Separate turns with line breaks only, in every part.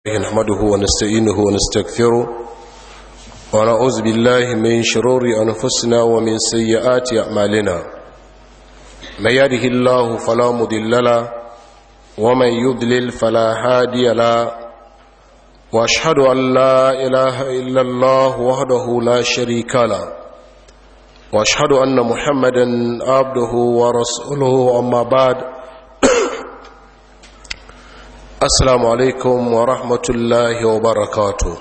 نحمده ونستعينه ونستغفره ونعوذ بالله من شرور أنفسنا ومن سيئات أعمالنا من يده الله فلا مضل له ومن يضلل فلا هادي له واشهد ان لا اله الا الله وحده لا شريك له واشهد ان محمدا عبده ورسوله اما بعد السلام عليكم ورحمه الله وبركاته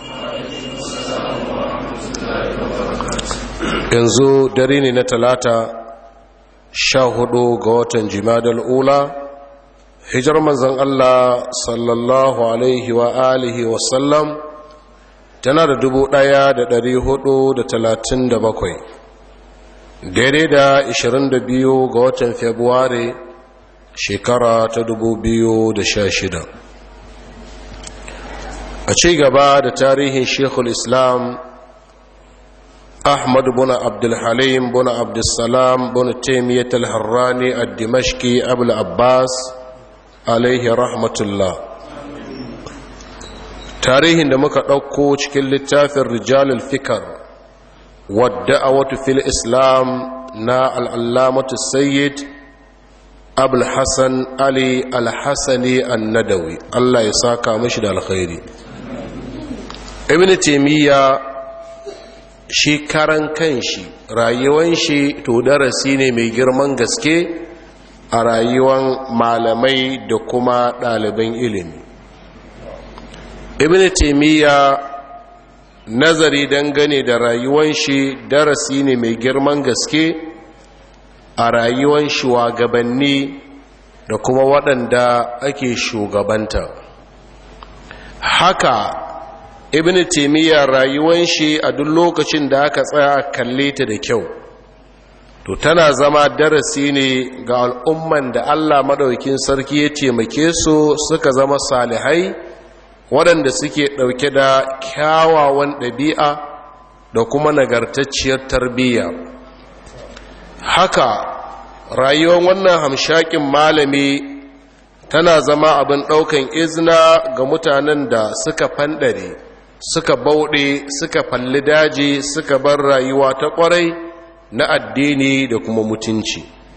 yanzu dare ne na talata sha hudu ga watan jimadal ula hijar manzan Allah sallallahu alaihi wa alihi wasallam tana da dubu ɗaya da dari hudu da talatin da bakwai daidai da ishirin da biyu ga watan februari shekara ta dubu biyu da sha shida a ci gaba da tarihin shekul islam أحمد بن عبد الحليم بن عبد السلام بن تيمية الحراني الدمشقي أبو العباس عليه رحمة الله tarihin da muka ɗauko cikin littafin rijalul fikar wadda a wata fil islam na al'allamatu sayyid abul hassan ali al-hassani annadawi allah ya saka mashi da alkhairi ibn taimiyya shi karan kanshi rayuwan shi to darasi ne mai girman gaske a rayuwan malamai da kuma ɗaliban ilimi ibn taimiyya nazari dangane da rayuwan shi darasi ne mai girman gaske a rayuwan shugabanni da kuma waɗanda ake shugabanta haka ibn taimiyya rayuwan shi a duk lokacin da aka tsaya kalle ta da kyau to tana zama darasi ne ga al'umman da allah maɗaukin sarki ya taimake su suka zama salihai waɗanda suke ɗauke da kyawawan ɗabi'a da kuma nagartacciyar tarbiyya haka rayuwar wannan hamshakin malami tana zama abin ɗaukan izina ga mutanen da suka fanɗare suka bauɗe suka falli daji suka bar rayuwa ta ƙwarai na addini da kuma mutunci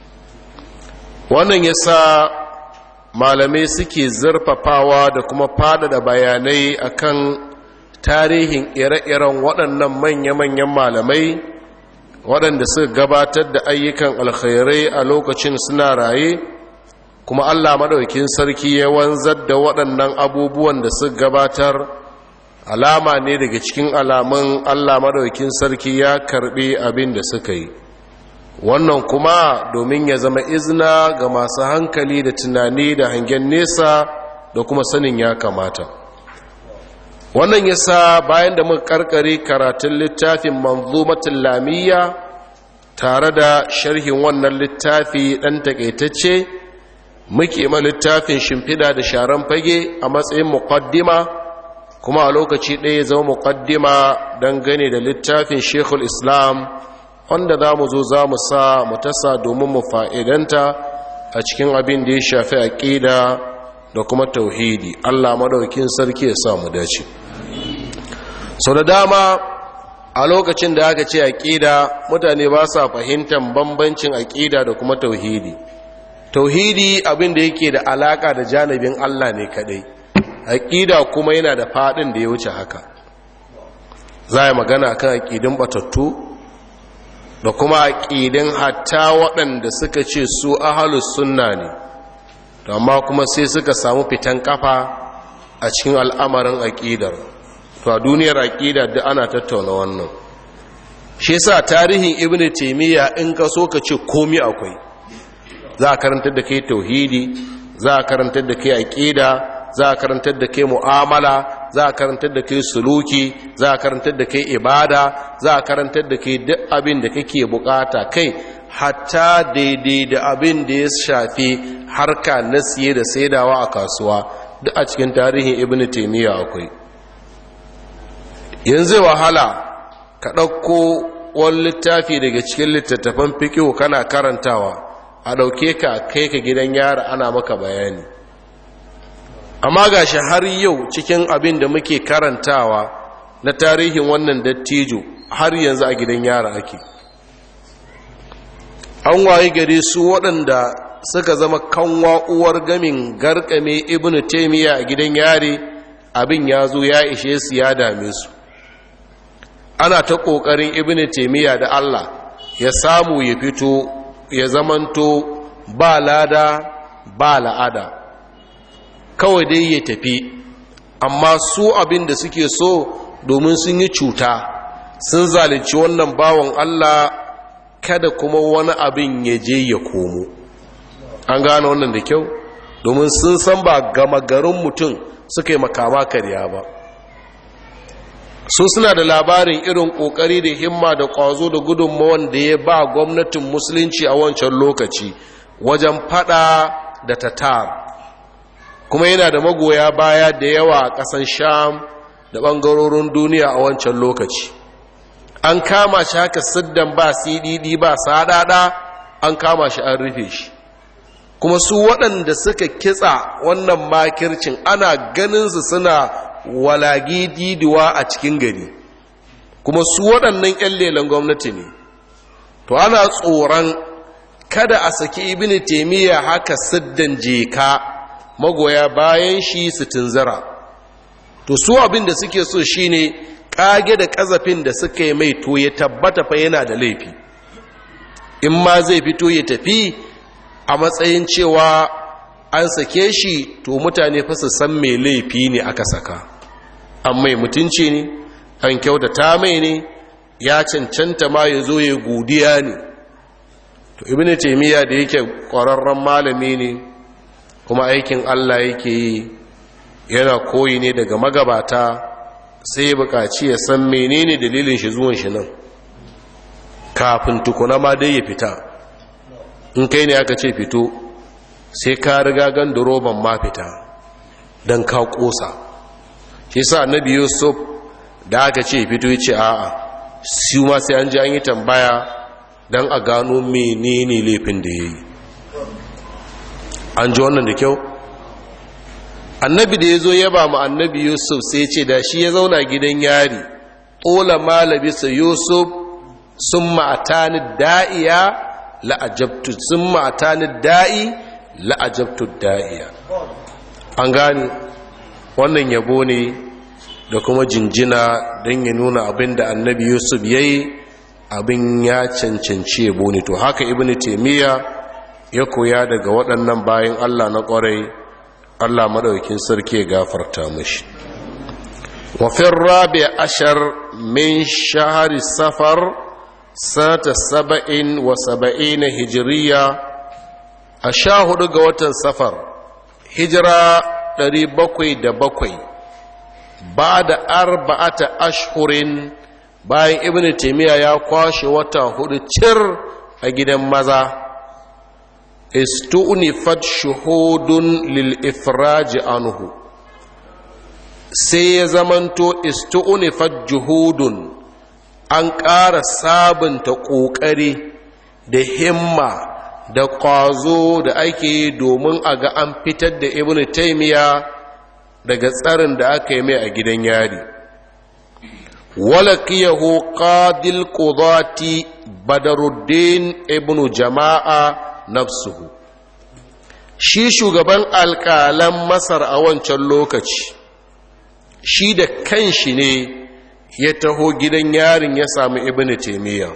wannan ya sa malamai suke zurfafawa da kuma faɗaɗa bayanai akan tarihin ire-iren waɗannan manya-manyan malamai waɗanda suka gabatar da ayyukan alkhairai a lokacin suna raye kuma allah maɗaukin sarki ya wanzar da waɗannan abubuwan da suka gabatar alama ne daga cikin alamun allah maɗaukin sarki ya karɓi abin da suka yi wannan kuma domin ya zama izina ga masu hankali da tunani da hangen nesa da kuma sanin ya kamata wannan ya sa bayan da muka karkare karatun littafin manzumatin lamiyya tare da sharhin wannan littafi ɗan takaitacce muke ma littafin shimfiɗa da sharan fage a matsayin muqaddima kuma a lokaci ɗaya zama muqaddima dangane da littafin shekul islam wanda za mu zo za mu sa mu tasa domin mu fa'idanta a cikin abin da ya shafi aƙida da kuma tauhidi allah maɗaukin sarki ya sa mu dace sau da dama a lokacin da aka ce aƙida mutane ba sa fahimtar bambancin aƙida da kuma tauhidi tauhidi abin da yake da alaƙa da janibin allah ne kaɗai aƙida kuma yana da faɗin da ya wuce haka za a yi magana kan aƙidin batattu da kuma aƙidin hatta waɗanda suka ce su ahalus sunna ne amma kuma sai suka samu fitan kafa a cikin al'amarin aƙidar to a duniyar aƙida da ana tattauna wannan shi yasa tarihin ibn taymiya in ka so ka ce komi akwai za a karantar da kai tauhidi za a karantar da kai aƙida za a karantar da kai mu'amala za a karantar da kai suluki za a karantar da kai ibada za a karantar da kai duk abin da kake bukata kai hatta daidai da abin da ya shafi harka na siye da saidawa a kasuwa duk a cikin tarihin ibn taymiya akwai yanzu wahala ka ɗauko wani littafi daga cikin littattafan fikihu kana karantawa a ɗauke ka kai ka gidan yara ana maka bayani amma ga shi har yau cikin abin da muke karantawa na tarihin wannan dattijo har yanzu a gidan yara ake an waye gare su waɗanda suka zama kanwa uwar gamin garkame ibnu taimiyya a gidan yare abin ya zo ya ishe su ya dame su ana ta ƙoƙarin ibnu taimiyya da allah ya samu ya fito ya zamanto ba lada ba la'ada kawai dai ya tafi amma su abin da suke so domin sun yi cuta sun zalunci wannan bawan Allah kada kuma wani abin ya je ya komo an gane wannan da kyau domin sun san ba gama garin mutum suka yi makama karya ba su suna da labarin irin kokari da himma da kwazo da gudunmawan da ya ba gwamnatin musulunci a wancan lokaci wajen fada da tatar kuma yana da magoya baya da yawa a ƙasan sham da ɓangarorin duniya a wancan lokaci an kama shi haka siddan ba cdd ba sadada an kama shi an rufe shi kuma su waɗanda suka kitsa wannan makircin ana ganinsu suna walagi didiwa a cikin gari kuma su waɗannan 'yan lelen gwamnati ne to ana tsoron kada a saki ibini taimiyya haka siddan jeka magoya bayan shi su tunzara to su abin da suke so shine kage da kazafin da suka yi mai to ya tabbata fa yana da laifi in ma zai fito ya tafi a matsayin cewa an sake shi to mutane fa su san mai laifi ne aka saka an mai mutunci ne an kyautata mai ne ya cancanta ma ya zo ya godiya ne to ibn taymiya da yake ƙwararren malami ne kuma aikin Allah yake yi yana koyi ne daga magabata sai bukaci ya san menene dalilin shi zuwan shi nan kafin tukuna ma dai ya fita in kai ne aka ce fito sai ka riga ganda roban ma fita don ka kosa shi sa annabi yusuf da aka ce fito ya ce a'a su ma sai an ji an yi tambaya don a gano menene laifin da ya yi an ji wannan da kyau annabi da ya zo yaba ma annabi yusuf sai ce da shi ya zauna gidan yari ƙola malabisa yusuf sun ma'atani da'iya la'ajabtu sun ma'atani da'i la'ajabtu da'iya an gani wannan yabo ne da kuma jinjina don ya nuna abin da annabi yusuf ya yi abin ya cancanci yabo ne to haka ibn taimiyya ya koya daga waɗannan bayan Allah na ƙwarai Allah maɗaukin sarki ya gafarta mashi wafin rabi ashar min shahari safar sanata saba'in wa saba'in hijiriya a sha hudu ga watan safar hijira ɗari bakwai da bakwai ba da arba'ata ashhurin bayan ibn taimiyya ya kwashe wata hudu cir a gidan maza istu'nifat shuhudun lil ifraj anhu sai ya zamanto istu'nifat juhudun an ƙara sabunta ƙoƙari da himma da ƙwazo da ake yi domin a ga an fitar da ibn taimiya daga tsarin da aka yi mai a gidan yari walakiyahu qadil qudati badaruddin ibn jama'a nafsuhu shi shugaban alƙalan masar a wancan lokaci shi da kanshi ne ya taho gidan yarin ya samu ibn taimiyya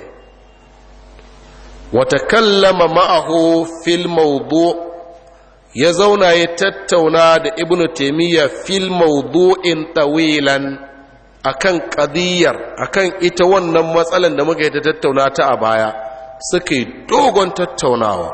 wata kallama ma'ahu fil mawdu ya zauna ya tattauna da ibn taimiyya fil mawdu'in tawilan akan qadiyar akan ita wannan matsalan da muka yi ta tattauna ta a baya suka yi dogon tattaunawa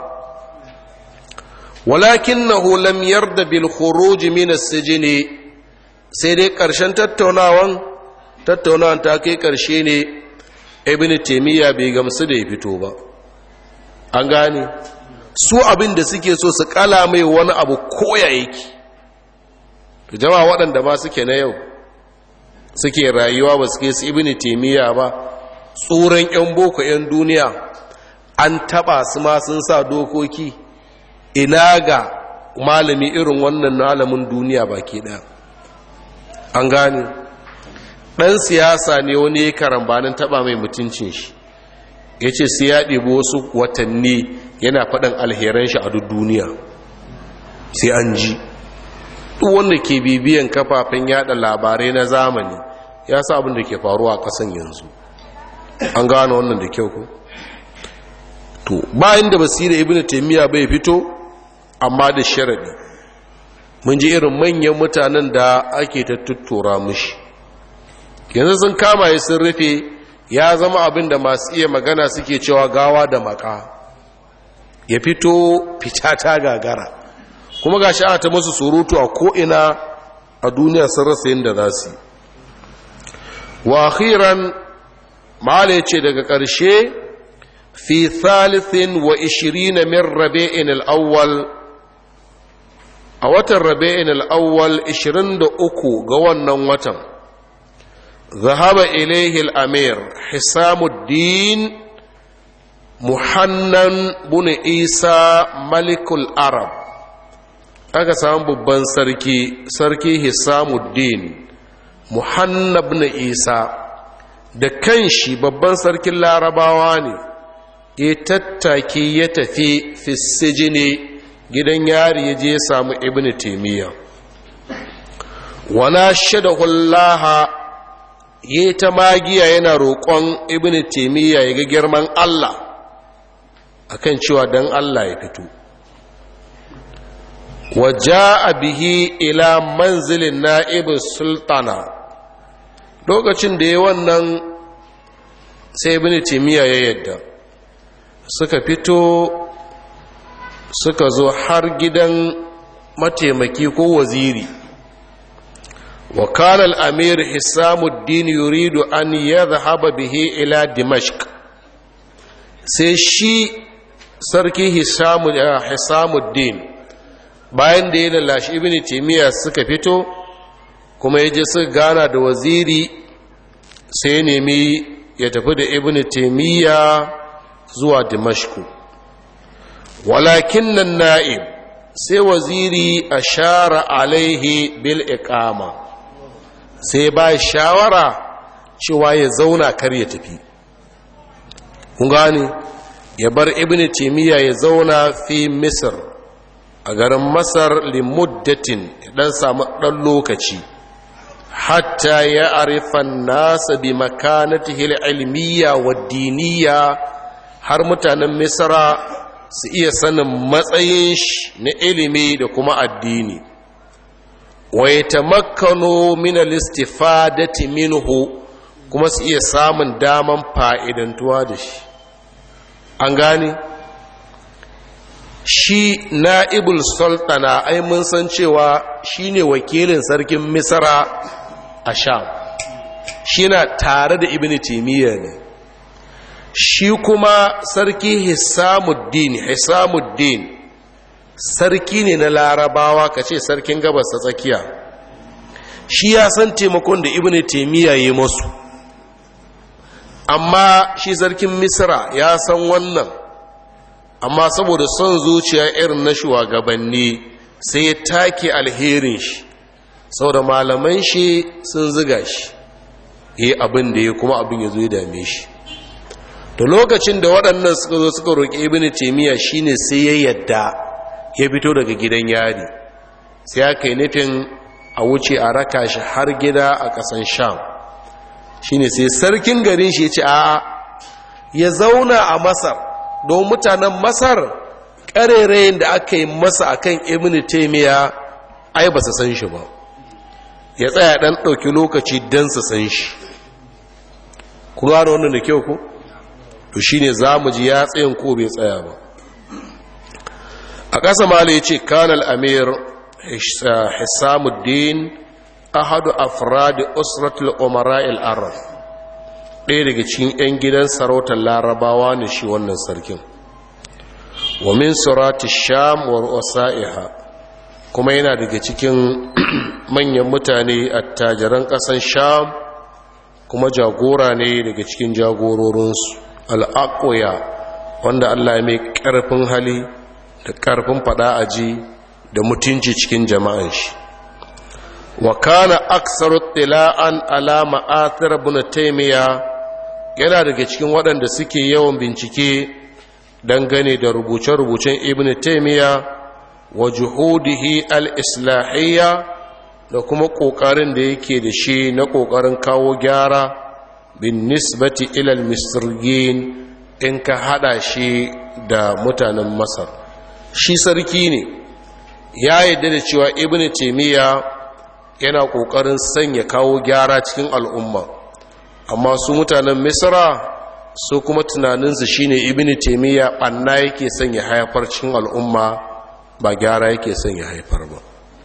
walakinahu lam yarda bil khuruj min as-sijn sai dai karshen tattaunawan tattaunawan ta kai karshe ne ibn taymiya bai gamsu da ya fito ba an gane su abin da suke so su kala mai wani abu koya yake to jama'a waɗanda ma suke na yau suke rayuwa ba suke su ibn taymiya ba tsoron yan boko yan duniya an taba su ma sun sa dokoki ina ga malami irin wannan malamin duniya baki ɗaya an gane ɗan siyasa ne wani ya karambanin taɓa mai mutuncin shi ya ce sai ya ɗibi wasu watanni yana faɗin alheran shi a duk duniya sai an ji duk wanda ke bibiyan kafafen yada labarai na zamani ya sa abin da ke faruwa a ƙasan yanzu an gane wannan da kyau ku to bayan da basira ibn taymiya bai fito amma da sharadi mun ji irin manyan mutanen da ake ta tuttura mushi yanzu sun kama ya sun rufe ya zama abin da masu iya magana suke cewa gawa da maka ya fito fita ta gagara kuma ga ana ta masu surutu a ko'ina a duniya sun rasa yin da za su wa akhiran ma'ala ce daga ƙarshe fi thalithin wa ishirina min rabe'in al'awwal a watan rabe'in al'awwal 23 ga wannan watan ذهب إليه الأمير حسام الدين محنن بن عيسى ملك العرب aka samu babban sarki sarki hisamuddin muhannab na isa da kanshi babban sarkin larabawa ne ya tattaki ya tafi fissijini gidan yari ya je ya samu ibn taimiyya wana shadahullaha ya ta magiya yana roƙon ibn taimiyya ya ga girman allah akan cewa don allah ya fito waja bihi ila manzilin na'ibin sultana lokacin da ya wannan sai ibn timiya ya yadda suka fito suka zo har gidan mataimaki ko waziri wa kana al-amir hisamuddin yuridu an yadhhaba bihi ila dimashq sai shi sarki hisamuddin bayan da ya lalashi ibn timiya suka fito kuma ya je suka gana da waziri sai ya nemi ya tafi da ibn timiya zuwa dimashku walakin nan na'ib sai waziri a shara alaihi bil iqama sai ba shawara cewa ya zauna kar ya tafi kun gane ya bar ibn timiya ya zauna fi misr a garin masar limuddatin dan samu dan lokaci hatta ya arifan nasa bi makanatihi ilmiya wa diniya har mutanen misra su iya sanin matsayin shi na ilimi da kuma addini wa yatamakkanu min al-istifadati minhu kuma su iya samun daman fa'idantuwa da shi an gane shi na'ibul sultana ai mun san cewa shine wakilin sarkin misra a sham shi na tare da ibn timiya ne shi kuma sarki hisamuddin hisamuddin sarki ne na larabawa ka ce sarkin gabas ta tsakiya shi ya san taimakon da ibn timiya yi masu amma shi sarkin misra ya san wannan amma saboda son zuciya irin na shugabanni sai ya take alherin shi saboda malaman shi sun ziga shi yi abin da ya kuma abin ya zo ya dame shi da lokacin da waɗannan suka zo suka roƙi ibn taymiya shine sai ya yadda ya fito daga gidan yari sai aka yi nufin a wuce a raka shi har gida a ƙasan sham shine sai sarkin garin shi ya ce a'a ya zauna a masar don mutanen masar ƙarerayin da aka yi masa akan ibn taymiya ai ba su san shi ba ya tsaya ɗan ɗauki lokaci don su san shi ku gano wannan da kyau ku to shi ne za mu ji ya tsayin ko bai tsaya ba a ƙasa mala ya ce kanal amir hisamuddin ahadu afradi usratul umara arab ɗaya daga cikin 'yan gidan sarautar larabawa ne shi wannan sarkin wa min surati sham wa wasa'iha kuma yana daga cikin manyan mutane attajiran ƙasan sham kuma jagora ne daga cikin jagororinsu al'aƙoya wanda allah mai ƙarfin hali da ƙarfin faɗa aji da mutunci cikin jama'an shi wa kana aksaru tila'an ala ma'athir ibn taymiya yana daga cikin waɗanda suke yawan bincike dangane da rubuce-rubucen ibn taymiya wa juhudihi al-islahiyya da kuma ƙoƙarin da yake da shi na ƙoƙarin kawo gyara bin nisbati ilal misirgin in ka hada shi da mutanen masar shi sarki ne ya yadda da cewa ibn taimiyya yana ƙoƙarin sanya kawo gyara cikin al'umma amma su mutanen misra su kuma tunaninsu shine ibn taimiyya ɓanna yake sanya haifar cikin al'umma ba gyara yake sanya haifar ba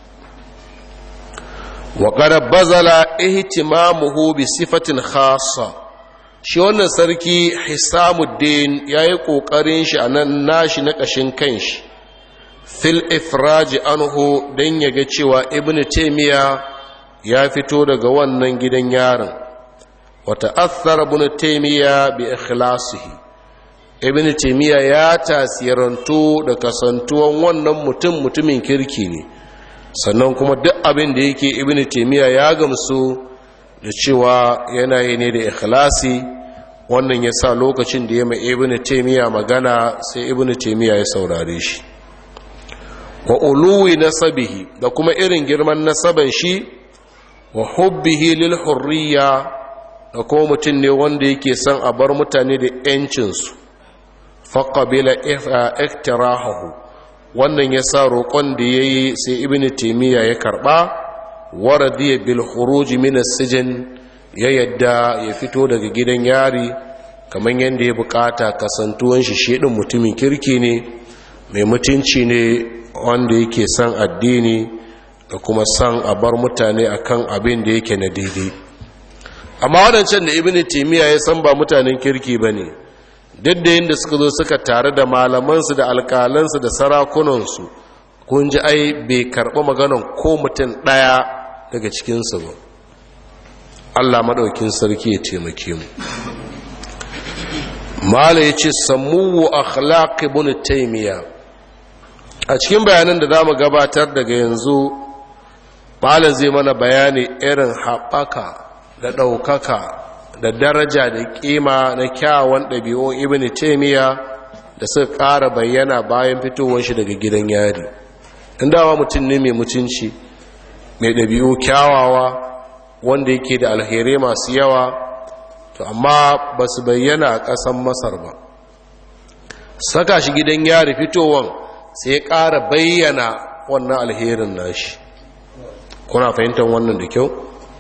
وقد بذل اهتمامه بصفة خاصة shi wannan sarki hisamuddin ya yi ƙoƙarin shi a nan nashi na ƙashin kanshi fil ifraji anhu don ya ga cewa ibn taimiya ya fito daga wannan gidan yarin wata athar ibn taimiya bi ikhlasihi ibn taimiya ya tasirantu da kasantuwan wannan mutum mutumin kirki ne sannan kuma duk abin da yake ibn taymiya ya gamsu da cewa yanayi ne da ikhlasi wannan ya sa lokacin da ya mai ibn taymiya magana sai ibn taymiya ya saurare shi wa uluwi nasabihi da kuma irin girman nasaban shi wa hubbihi lil hurriya da kuma mutum ne wanda yake son a bar mutane da 'yancinsu faƙabila iktirahahu wannan ya sa roƙon da ya yi sai ibn taimiyya ya karɓa waradiya bil khuruji min sijin ya yadda ya fito daga gidan yari kamar yadda ya bukata kasantuwan shi shedin mutumin kirki ne mai mutunci ne wanda yake son addini da kuma son a bar mutane akan abin da yake na daidai amma wadancan da ibn taimiyya ya san ba mutanen kirki ba ne duk da yadda suka zo suka tare da malamansu da alkalansu da sarakunansu kun ji ai bai karɓi maganan ko mutum ɗaya daga cikinsu ba allah maɗaukin sarki ya taimake mu mala ya ce samuwu akhlaq ibn taymiya a cikin bayanan da zamu gabatar daga yanzu malam zai mana bayani irin haɓaka da ɗaukaka da daraja da ƙima na kyawun ɗabi'un ibn taymiya da suka ƙara bayyana bayan fitowar shi daga gidan yari dawa mutum ne mai mutunci mai ɗabi'u kyawawa wanda yake da alherai masu yawa to amma ba su bayyana a ƙasan masar ba saka shi gidan yari fitowan sai ya ƙara bayyana wannan alherin nashi kuna fahimtar wannan da kyau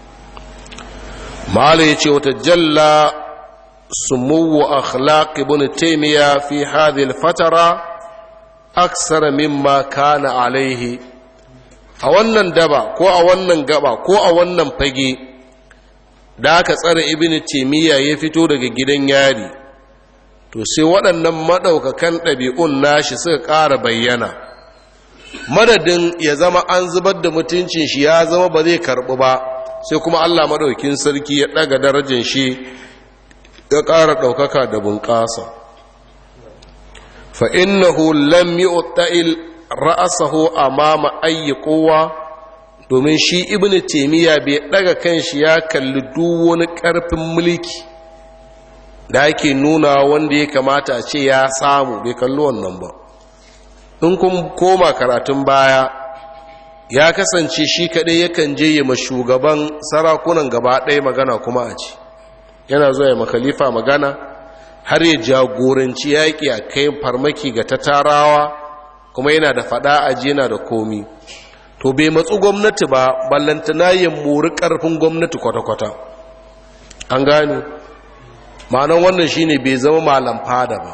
mala ya ce wata jalla sumuwu akhlaq ibn taymiya fi hadhihi al-fatara aksara mimma kana alaihi a wannan daba ko a wannan gaba ko a wannan fage da aka tsare ibn taymiya ya fito daga gidan yari to sai waɗannan maɗaukakan ɗabi'un nashi suka ƙara bayyana madadin ya zama an zubar da mutuncin shi ya zama ba zai karɓi ba sai kuma allah maɗaukin sarki ya ɗaga darajar shi ya ƙara ɗaukaka da bunƙasa fa'innahu lam yi otta'il ra'asahu a mama ayyi kowa domin shi ibn taimiyya bai ɗaga kan shi ya kalli duk wani ƙarfin mulki da ake nuna wanda ya kamata a ce ya samu bai kalli wannan ba in kun koma karatun baya ya kasance shi kaɗai yakan je ya shugaban sarakunan gaba ɗaya magana kuma a ci yana zuwa ya makalifa magana har ya jagoranci yaƙi a kai farmaki ga tatarawa kuma yana da faɗa aji yana da komi to bai matsu gwamnati ba ballantana ya mori ƙarfin gwamnati kwata-kwata an gane ma'anan wannan shine bai zama malam fada ba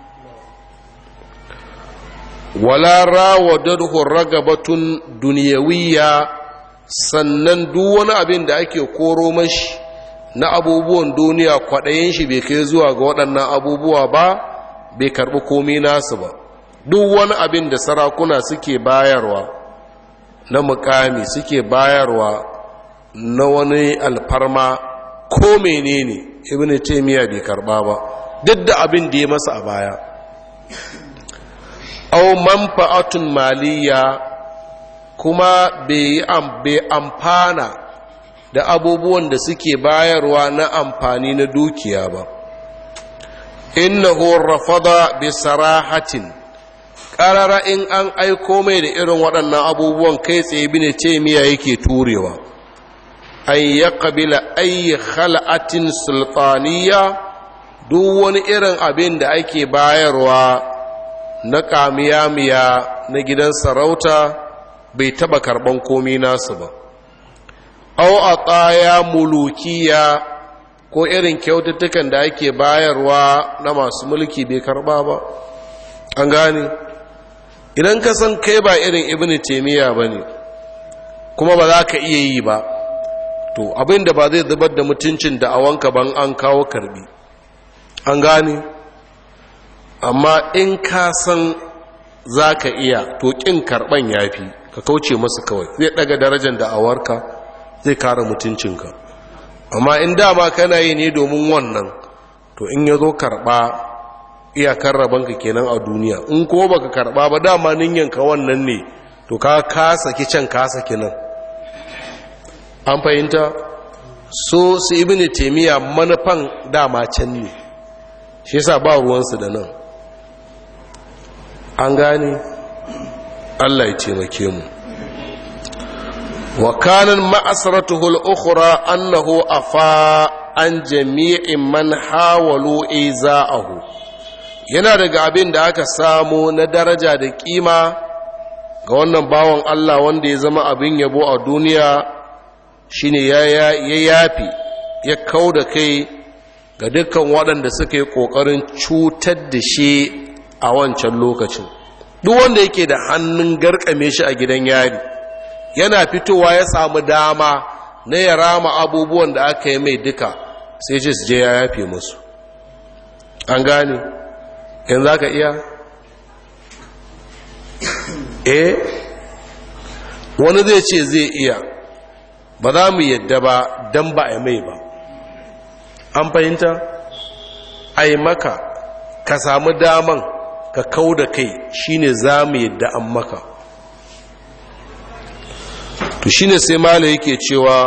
wala rawadadhu ragabatun duniyawiyya sannan duk wani abin da ake koro mashi na abubuwan duniya kwaɗayin shi bai kai zuwa ga waɗannan abubuwa ba bai karɓi komi nasu ba duk wani abin da sarakuna suke bayarwa na mukami suke bayarwa na wani alfarma ko menene ibn taymiya bai karba ba duk da abin da ya masa a baya aw manfa'atun maliya kuma bai amfana da abubuwan da suke bayarwa na amfani na dukiya ba innahu rafada bi sarahatin ƙarara in an aiko mai da irin waɗannan abubuwan kai tsaye bi ne ce miya yake turewa an ya ƙabila ayi khal'atin sultaniya duk wani irin abin da ake bayarwa na ƙamiyamiya na gidan sarauta bai taɓa karɓan komi nasu ba au a tsaya mulukiya ko irin kyaututtukan da ake bayarwa na masu mulki bai karɓa ba an gane idan ka san kai ba irin ibn taimiyya ba ne kuma ba za ka iya yi ba to abin da ba zai zubar da mutuncin da awanka ban an kawo karbi an gane amma in ka san za ka iya to ƙin karɓan ya fi ka kauce masu kawai zai ɗaga darajar da awarka zai kare mutuncinka amma in dama kana yi ne domin wannan to in ya zo karɓa iyakar rabanka kenan a duniya in ko baka karɓa ba dama ninyanka wannan ne to ka kasa can kasa nan an fahimta so su ibini taimiyya manufan dama can ne shi yasa ba ruwansu da nan an gane allah ya taimake mu wa kanan ma'asaratuhu al'ukura annahu afa an jami'in man hawalu iza'ahu yana daga abin da aka samu na daraja da kima ga wannan bawan Allah wanda ya zama abin yabo a duniya shine ya yafi ya kau da kai ga dukkan waɗanda suka yi ƙoƙarin cutar da shi a wancan lokacin duk wanda yake da hannun garkame shi a gidan yari yana fitowa ya samu dama na ya rama abubuwan da aka yi mai duka sai ce su je ya yafe musu an gane in za ka iya eh wani zai ce zai iya ba za mu yadda ba don ba a mai ba an fahimta a yi maka ka samu daman ka kau da kai shine za mu yadda an maka to shine sai mala yake cewa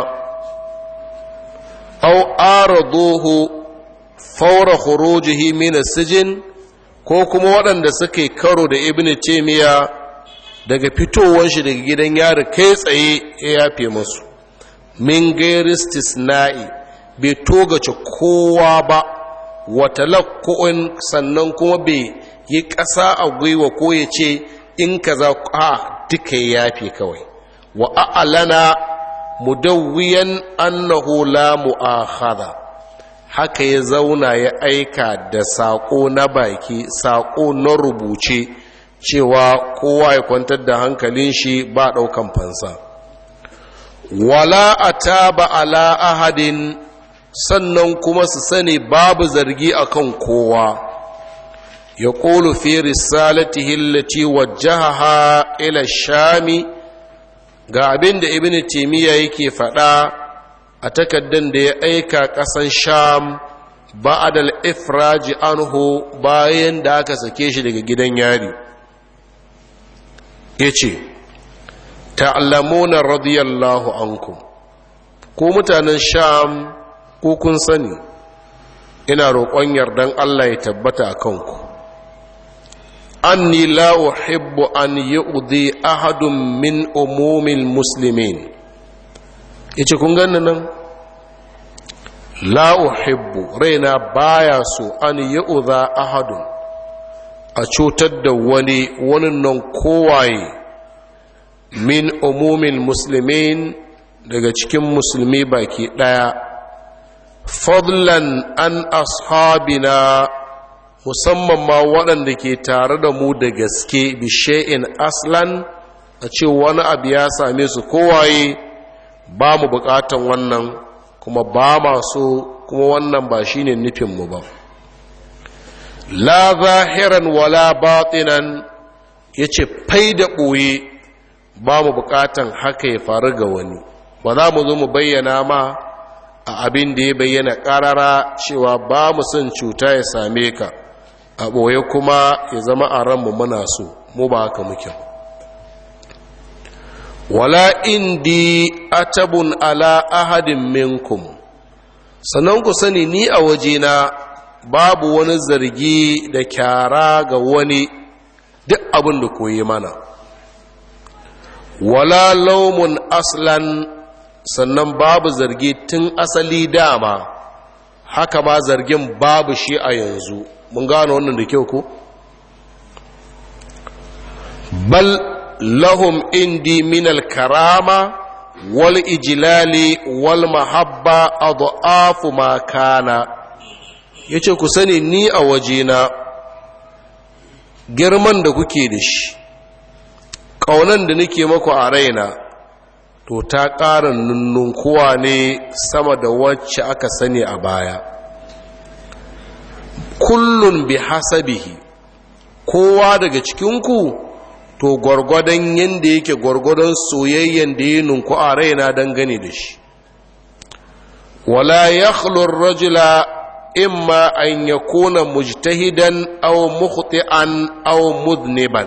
au araduhu faura khurujihi min as-sijn ko kuma waɗanda suke karo da ibnu taymiya daga fitowar shi daga gidan yari kai tsaye ya yafe musu min gairi istisna'i bai togace kowa ba wata lakko'in sannan kuma bai yi ƙasa a gwiwa ko ya ce in ka za a duka ya yafe kawai wa a'alana mudawwiyan annahu la mu'akhadha haka ya zauna ya aika da saƙo na baki saƙo na rubuce cewa kowa ya kwantar da hankalin shi ba ɗaukan fansa wala ataba ala ahadin sannan kuma su sani babu zargi akan kowa ya ƙolu fi risalatihi allati wajjahaha ila shami ga abin da ibn timiya yake faɗa a takaddan da ya aika ƙasan sham ba'adal ifraji anhu bayan da aka sake shi daga gidan yari ya ce ta'allamuna radiyallahu ankum ko mutanen sham ko kun sani ina roƙon yardan Allah ya tabbata a kanku anni la uhibbu an yu'dhi ahadun min umumil muslimin yace kun ganna nan la uhibbu raina baya so an yu'dha ahadun a cutar da wani wani nan kowaye min umumil muslimin daga cikin musulmi baki daya fadlan an ashabina musamman ma waɗanda ke tare da mu da gaske bishe'in aslan a ce wani abu ya same su kowaye ba mu buƙatan wannan kuma ba masu kuma wannan ba shine nufinmu ba la zahiran wala batinan ya ce fai da ɓoye ba mu buƙatan haka ya faru ga wani ba za mu zo mu bayyana ma a abin da ya bayyana ƙarara cewa ba mu son cuta ya same ka a ɓoye kuma ya zama a ranmu muna so mu ba haka muke wala indi atabun ala ahadin minkum sannan ku sani ni a wajena babu wani zargi da kyara ga wani duk abin da koyi mana wala laumun aslan sannan babu zargi tun asali dama haka ma zargin babu shi a yanzu mun gano wannan da kyau ko bal lahum indi min karama wal ijlali wal mahabba adhafu ma kana yace ku sani ni a wajena girman da kuke da shi ƙaunan da nake maku a raina to ta ƙara nunnunkuwa ne sama da wacce aka sani a baya kullun bi hasabihi kowa daga cikinku to gwargwadon yadda yake gwargwadon soyayyen da ya nunku a raina dangane da shi wala ya rajula imma an ya kuna mujtahidan aw mukhti'an aw mudniban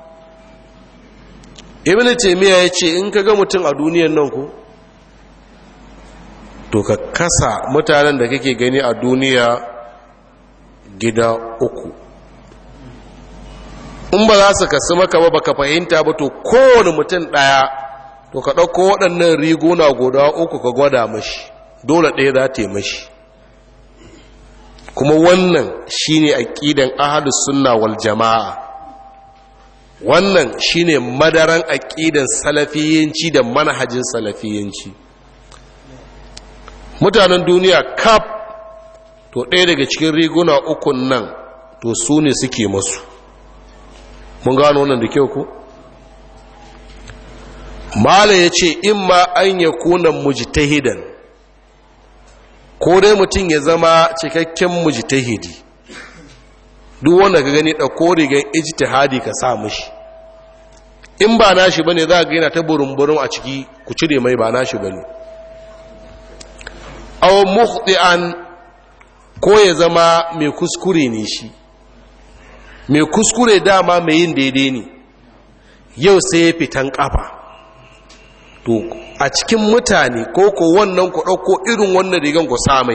ibn taymiya yace in ka ga mutum a duniyar nan ko to ka kasa mutanen da kake gani a duniya gida uku in ba za su kasu maka ba baka fahimta ba to kowane mutum ɗaya to ka ɗauko waɗannan riguna guda uku ka gwada mashi dole ɗaya za ta yi mashi kuma wannan shine aƙidan ahlus sunna wal jama'a wannan shine madaran aƙidan salafiyanci da manhajin salafiyanci mutanen duniya kaf to ɗaya daga cikin riguna ukun nan to su ne suke masu mun gano wannan da kyau ko mala ya ce in ma an ya kuna mujtahidan ko dai mutum ya zama cikakken mujtahidi duk wanda ka gani ɗauko rigar ijtihadi ka sa mishi in ba nashi bane za ga yana ta burin a ciki ku cire mai ba nashi bane aw mukhti'an ko ya zama mai kuskure ne shi mai kuskure dama mai yin daidai ne yau sai ya fitan kafa to a cikin mutane ko ko wannan ku ɗauko irin wannan rigan ku samai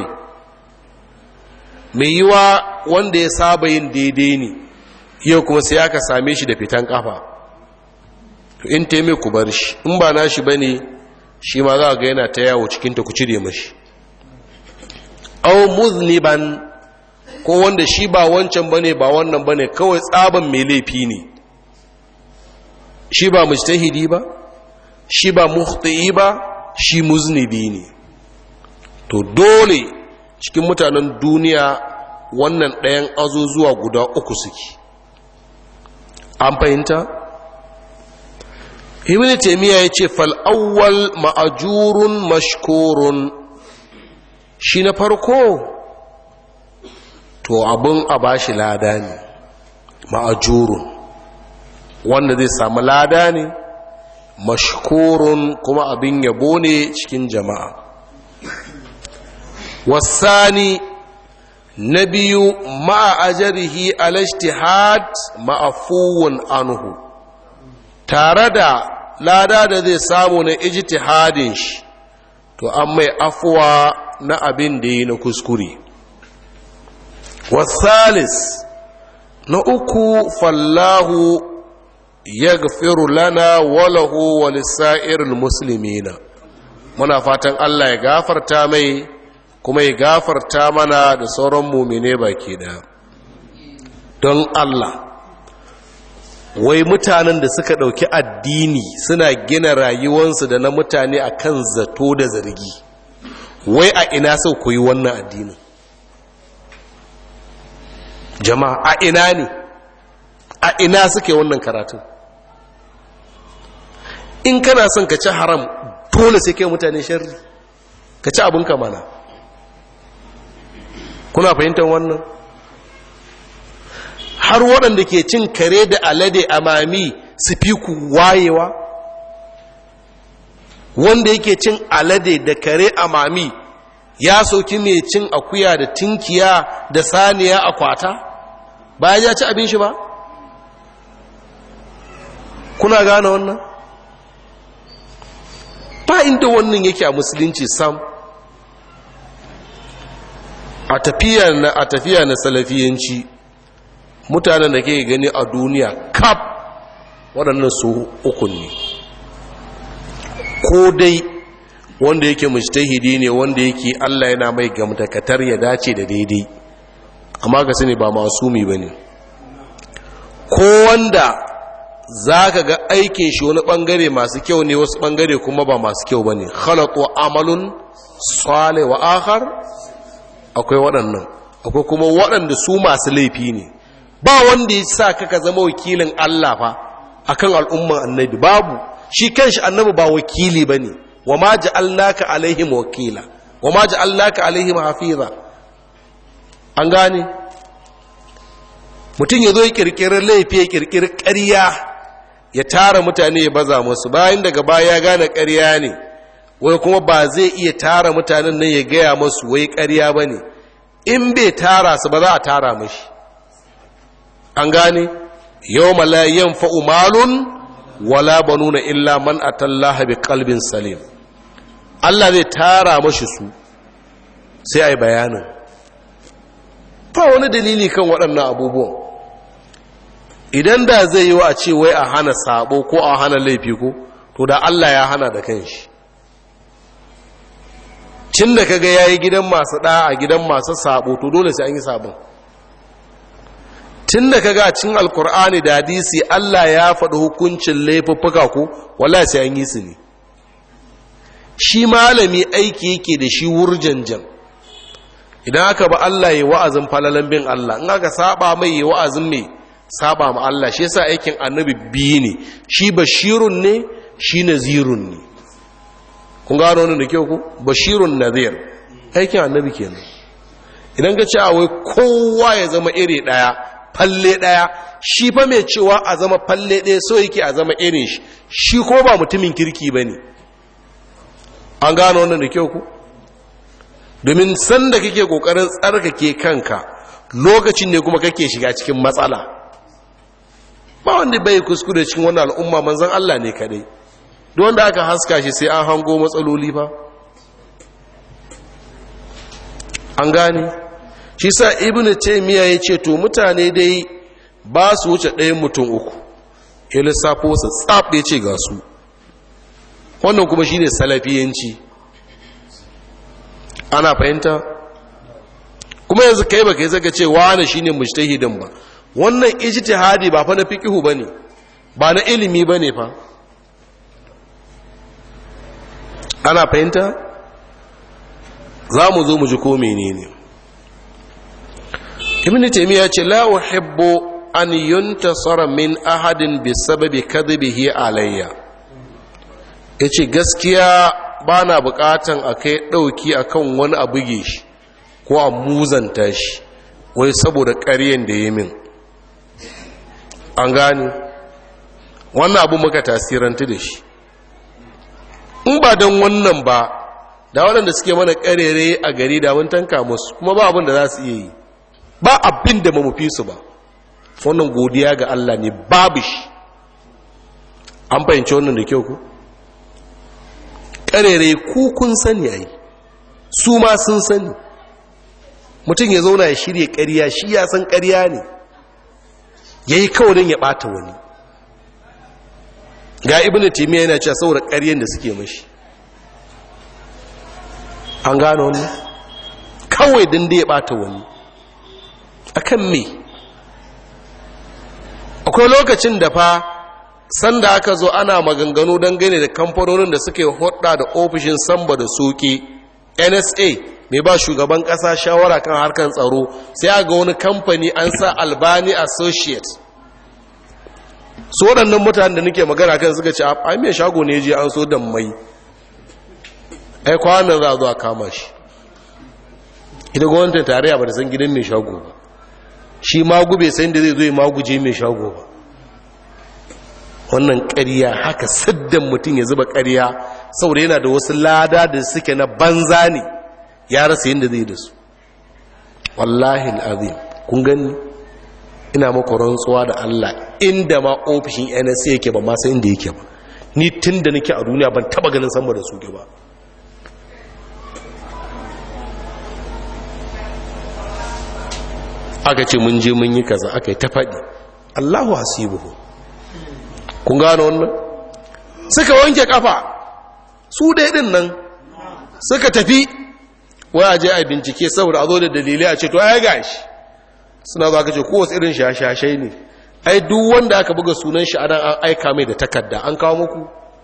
mai yiwa wanda ya saba yin daidai ne yau kuma sai aka same shi da fitan kafa to in taime ku bar shi in ba nashi ba ne shi ma za ga yana ta yawo cikinta ku cire mashi au muzniban ko wanda shi ba wancan bane ba wannan bane kawai tsaban mai laifi ne shi ba mujtahidi ba shi ba mukhti ba shi muznibi ne to dole cikin mutanen duniya wannan ɗayan azuzuwa guda uku suke an fahimta ibn taymiya yace fal awwal ma'jurun mashkurun shi na farko to abin a bashi lada ne ma'ajurun wanda zai samu lada ne mashkurun kuma abin yabo ne cikin jama'a wasani na biyu ma'ajarihi alashtihad ma'afuwan anhu tare da lada da zai samu na ijtihadin shi to an mai afuwa na abin da yi na kuskure wasalis na uku fallahu ya gafiru lana walahu walisa'irul muslimina muna fatan Allah ya gafarta mai kuma ya gafarta mana da sauran mumine baki da don Allah wai mutanen da suka ɗauki addini suna gina rayuwansu da na mutane akan zato da zargi wai a ina sau koyi wannan addinin jama'a a ina ne a ina suke wannan karatun in kana son ka ci haram dole sai kai mutane sharri ka ci abinka mana kuna fahimtar wannan har waɗanda ke cin kare da alade a mami su fi ku wayewa wanda yake cin alade da kare a mami ya sauki mai cin akuya da tinkiya da saniya a kwata bayan ya ci abin shi ba kuna gane wannan ba inda wannan yake a musulunci sam a tafiya na a tafiya na salafiyanci mutanen da ke gani a duniya kaf waɗannan su uku ne ko dai wanda yake mujtahidi ne wanda yake Allah yana mai gamtakatar ya dace da daidai amma ka sani ba masumi bane ko wanda zaka ga aikin shi wani bangare masu kyau ne wasu bangare kuma ba masu kyau bane khalaqu amalun salih wa akhar akwai waɗannan akwai kuma waɗanda su masu laifi ne ba wanda ya sa ka zama wakilin Allah fa akan al'umman annabi babu shi kanshi annabi ba wakili bane wa ma ja'alnaka alaihim wakila wa ma ja'alnaka alaihim hafiza an gane mutum ya zo ya kirkirar laifi ya kirkirar ƙarya ya tara mutane ya baza musu bayan daga baya ya gane ƙarya ne wai kuma ba zai iya tara mutanen nan ya gaya masu wai ƙarya ba ne in bai tara su ba za a tara mashi an gane yau malayen fa'umalun wala banuna illa man atallaha bi kalbin salim Allah zai tara mashi su sai a yi bayanin ba wani dalili kan waɗannan abubuwan idan da zai yi wa a ce wai a hana sabo ko a hana laifi ko to da Allah ya hana da kanshi cin da kaga yayi gidan masu ɗa a gidan masu sabo to dole sai an yi sabon tun da kaga cin alkur'ani da hadisi Allah ya faɗi hukuncin laifuffuka ko wallahi sai an yi su ne shi malami aiki yake da shi wurjanjan idan aka ba Allah ya wa'azin falalan bin Allah in aka saba mai ya wa'azin mai saba ma Allah shi yasa aikin annabi biyu ne shi bashirun ne shi nazirun ne kun gano wannan da kyau ku bashirun nazir aikin annabi kenan idan ka ce wai kowa ya zama iri daya falle daya shi fa mai cewa a zama falle daya so yake a zama irin shi shi ko ba mutumin kirki bane an gano wannan da kyau ku domin sanda kake kokarin tsarkake kanka lokacin ne kuma kake shiga cikin matsala ba wanda bai kuskure cikin wannan al'umma manzon Allah ne kadai don wanda aka haska shi sai an hango matsaloli fa an gane shi sa ibnu taymiya yace to mutane dai ba su wuce ɗayan mutum uku ya lissafo su tsaf ya ce ga su wannan kuma shine salafiyanci ana fahimta kuma yanzu kai ba kai zaka ce wani shine mujtahidin ba wannan ijtihadi ba fa na fiqhu bane ba na ilimi bane fa ana fahimta za mu zo mu ji ko menene ibn taymiya ce la uhibbu an yuntasara min ahadin bi sababi kadhibihi alayya yace gaskiya bana bukatan akai dauki akan wani abu ge shi ko a muzanta shi wai saboda ƙaryen da yi min an gane wannan abu muka tasiranta da shi in ba don wannan ba da waɗanda suke mana ƙarere a gari da mun tanka musu kuma ba abin da za su iya yi ba abin da mamufi su ba wannan godiya ga Allah ne babu shi an fahimci wannan da kyau ku ƙarere ku kun sani a yi su ma sun sani mutum ya zauna ya shirya ƙarya shi ya san ƙarya ne ya yi kawai ya ɓata wani ga ibn timiya yana cewa saboda ƙaryen da suke mashi an gano wani kawai din da ya ɓata wani akan me akwai lokacin da fa sanda aka zo ana maganganu don gane da kamfanonin da suke hudda da ofishin samba da soke nsa mai ba shugaban kasa shawara kan harkar tsaro sai a ga wani kamfani an sa albani associate su waɗannan mutane da nake magana kan suka ce a mai shago ne je an so da mai ai kwanan za a zo a kama shi ita gwamnatin tarayya ba da san gidan mai shago ba shi magu bai san da zai zo ya maguje mai shago ba wannan ƙarya haka siddan mutum ya zuba ƙarya saboda yana da wasu lada da suke na banza ne ya rasa yadda zai da su wallahi al'azim kun gani ina maka rantsuwa da Allah inda ma ofishin NSA yake ba ma san inda yake ba ni tun da nake a duniya ban taba ganin sama da su ba aka ce mun je mun yi kaza aka yi ta faɗi allahu hasibuhu kun gano wannan suka wanke kafa su dai din nan suka tafi waya je a bincike saboda a zo da dalilai a ce to ai gashi suna za ka ce kowace irin shashashai ne ai duk wanda aka buga sunan shi anan an aika mai da takarda an kawo muku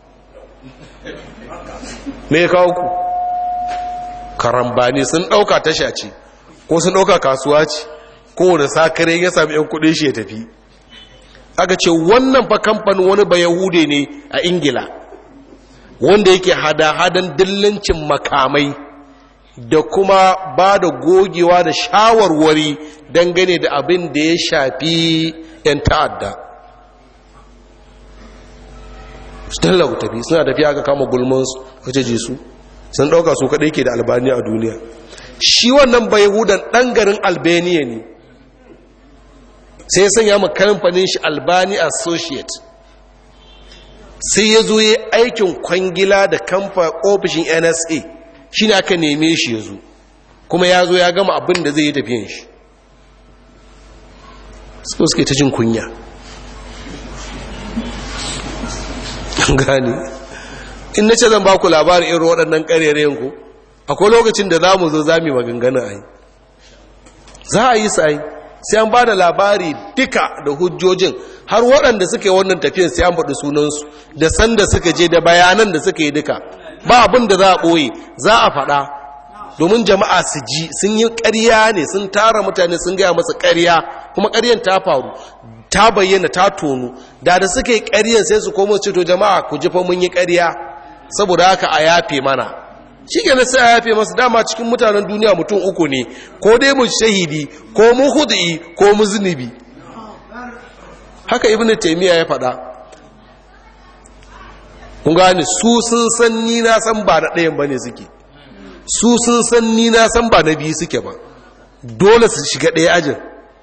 me ya kawo ku karambani sun dauka tasha ce ko sun dauka kasuwa ce kowane sakare ya sami yan kudin shi ya tafi aka ce wannan fa kamfanin wani ba yahude ne a ingila wanda yake hada-hadan dillancin makamai da kuma ba da gogewa da shawarwari dangane da abin da ya shafi 'yan ta'adda su tallawa tafi suna tafiya aka kama gulmansu wace je su sun ɗauka su kaɗai ke da albaniya a duniya shi wannan bai hudan ɗan garin albaniya ne sai sanya ma kamfanin shi albani associate sai ya zo ya aikin kwangila da kamfa ofishin nsa shi ne aka neme shi ya zo kuma ya zo ya gama abin da zai yi tafiyan shi su suke ta jin kunya gani in na ce zan ba ku labarin irin waɗannan ƙarerayen ku akwai lokacin da za mu zo za mu maganganu a yi za a yi sai sai an ba da labari duka da hujjojin har waɗanda suka yi wannan tafiyan sai an faɗi sunansu da sanda suka je da bayanan da suka yi duka ba abin da za a ɓoye za a faɗa domin jama'a su ji sun yi ƙarya ne sun tara mutane sun gaya masa ƙarya kuma ƙaryan ta faru ta bayyana ta tonu da da suka yi ƙaryan sai su komo ce to jama'a ku ji fa mun yi ƙarya saboda haka a yafe mana shi ke sai a yafe masu dama cikin mutanen duniya mutum uku ne ko dai mu shahidi ko mu hudu'i ko mu zunubi haka ibn taimiyya ya faɗa kun gane su sun san ni na san ba na ɗayan ba ne suke su sun san ni na san ba na biyu suke ba dole su shiga ɗaya ajin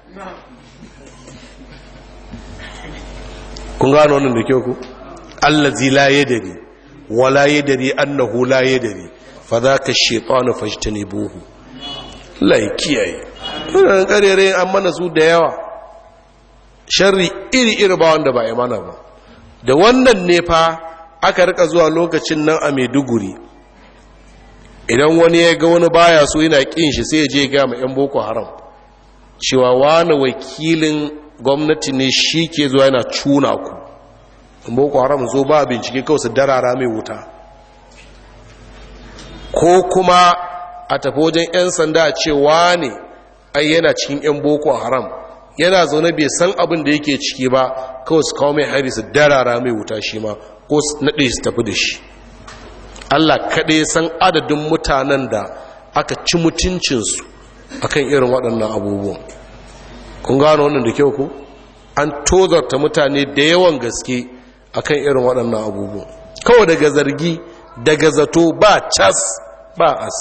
kun gano wannan da kyau ku allazi la yadari wala yadari annahu la yadari fa zaka shaytanu fajtanibuhu la kiyaye wannan karere an mana su da yawa sharri iri iri ba wanda ba mana ba da wannan ne fa aka rika zuwa lokacin nan a Maiduguri idan wani ya ga wani baya so yana kin shi sai ya je ga ma yan boko haram cewa wani wakilin gwamnati ne shi ke zuwa yana cuna ku boko haram zo ba bincike kawai su darara mai wuta ko kuma a tafi wajen 'yan sanda a cewa ne ai yana cikin 'yan boko haram yana zaune bai san abin da yake ciki ba kawai su kawo mai hari su darara mai wuta shi ma ko su naɗe su tafi da shi allah kaɗai san adadin mutanen da aka ci mutuncinsu akan irin waɗannan abubuwan kun gano wannan da kyau ku an tozarta mutane da yawan gaske akan irin waɗannan abubuwan kawai daga zargi daga zato ba cas ba as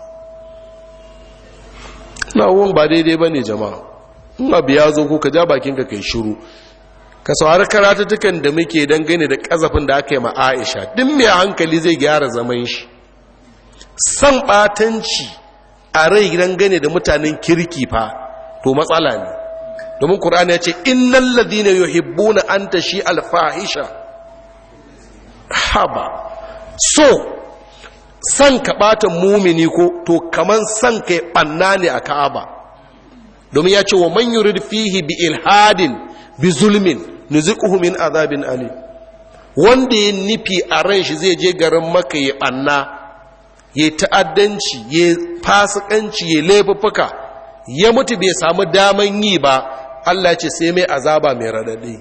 na abubuwan ba daidai ba ne jama'a in abu ya zo ko ka ja bakinka kai shiru ka saurari karatattukan da muke dangane da ƙazafin da aka yi ma aisha duk mai hankali zai gyara zaman shi san ɓatanci a rai dangane da mutanen kirki fa to matsala ne domin ƙur'ani ya ce innan ladina yuhibbuna an ta shi alfahisha haba so san ka ɓata mumini ko to kaman san ka yi ɓanna ne a ka'aba domin ya ce wa man yurid fihi bi ilhadin bi zulmin nuziquhu min azabin ali wanda ya nufi a ran shi zai je garin maka ya ɓanna ya ta'addanci ya fasikanci ya laifuffuka ya mutu bai samu daman yi ba Allah ce sai mai azaba mai radadi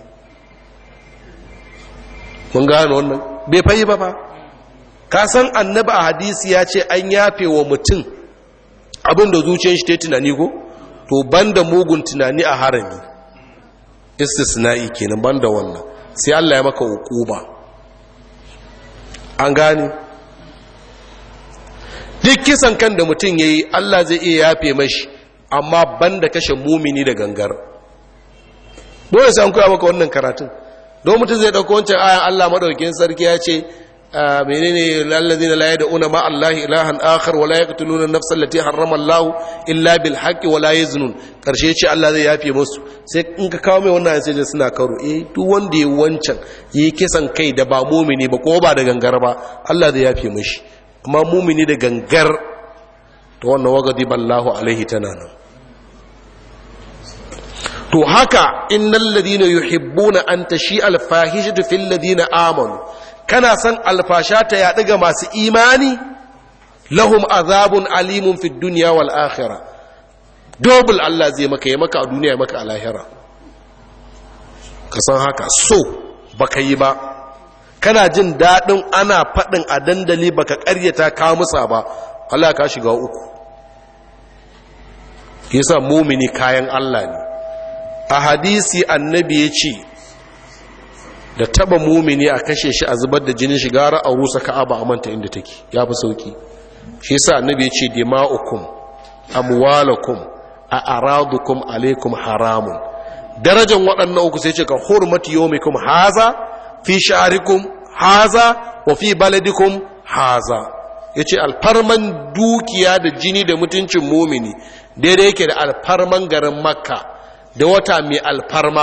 mun gano wannan bai fayi ba ba ka san annabi a hadisi ya ce an yafe wa mutum abin da zuciyar shi ta tunani ko to banda mugun tunani a harami istisna'i kenan banda wannan sai Allah ya maka hukuma an gane duk kisan kan da mutum yayi Allah zai iya yafe mashi amma banda kashe mumini da gangar dole sai an koya maka wannan karatun don mutum zai ɗauko wancan ayan Allah maɗaukin sarki ya ce menene lallazina la yad'una ma Allah ilahan akhar wa la yaqtuluna an-nafsa allati harrama Allah illa bil haqqi wa la yaznun karshe ce Allah zai yafe musu sai in ka kawo mai wannan sai suna karo eh duk wanda ya wancan yi kisan kai da ba mumini ba ko ba da gangar ba Allah zai yafe mishi amma mumini da gangar to wannan wagadi ballahu alaihi tana nan to haka innal ladina yuhibbuna an tashi al fahishatu fil ladina amanu kana san alfasha ta yaɗu ga masu imani lahum azabun alimun fi duniya wal akhira dobul Allah zai maka ya maka a duniya ya maka a lahira ka san haka so baka yi ba kana jin daɗin ana faɗin a dandali baka ƙaryata ka musa ba Allah ka shiga uku yasa mumini kayan Allah ne a hadisi annabi ya ce da taba mumini a kashe shi a zubar da jinin shi gara a rusa ka'aba a manta inda take ya fi sauki shi yasa annabi ya ce dima'ukum amwalakum a aradukum alaikum haramun darajar waɗannan uku sai ce ka hurmati yawmikum haza fi sha'arikum haza wa fi baladikum haza yace alfarman dukiya da jini da mutuncin mumini daidai yake da alfarman garin makka da wata mai alfarma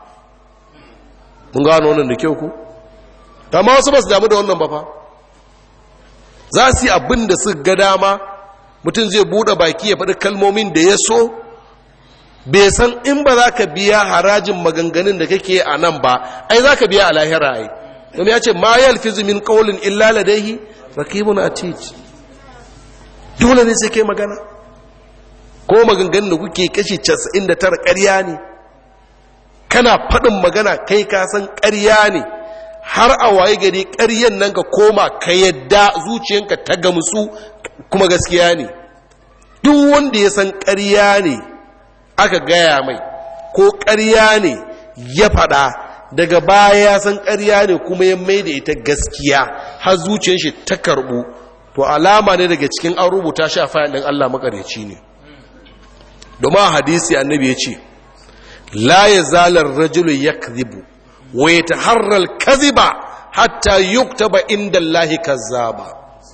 mun gano wannan da kyau ku amma wasu ba su damu da wannan ba fa za su yi abin da su ga dama mutum zai buɗe baki ya faɗi kalmomin da ya so bai san in ba za ka biya harajin maganganun da kake a nan ba ai za ka biya a lahira ai don ya ce ma yalfizu min qawlin illa ladayhi raqibun atid dole ne sai kai magana ko maganganun da kuke kashi 99 ƙarya ne kana faɗin magana kai ka san ƙarya ne har a waye gari ƙaryan nan ka koma ka yadda zuciyanka ta gamsu kuma gaskiya ne duk wanda ya san ƙarya ne aka gaya mai ko ƙarya ne ya faɗa daga baya ya san ƙarya ne kuma ya mai da ita gaskiya har zuciyar shi ta karɓu to alama ne daga cikin an rubuta shi a fayil ɗin Allah makareci ne domin hadisi annabi ya ce la ya zalar rajulu ya kazibu wa ya taharral kaziba hatta yuktaba inda Allahi kazzaba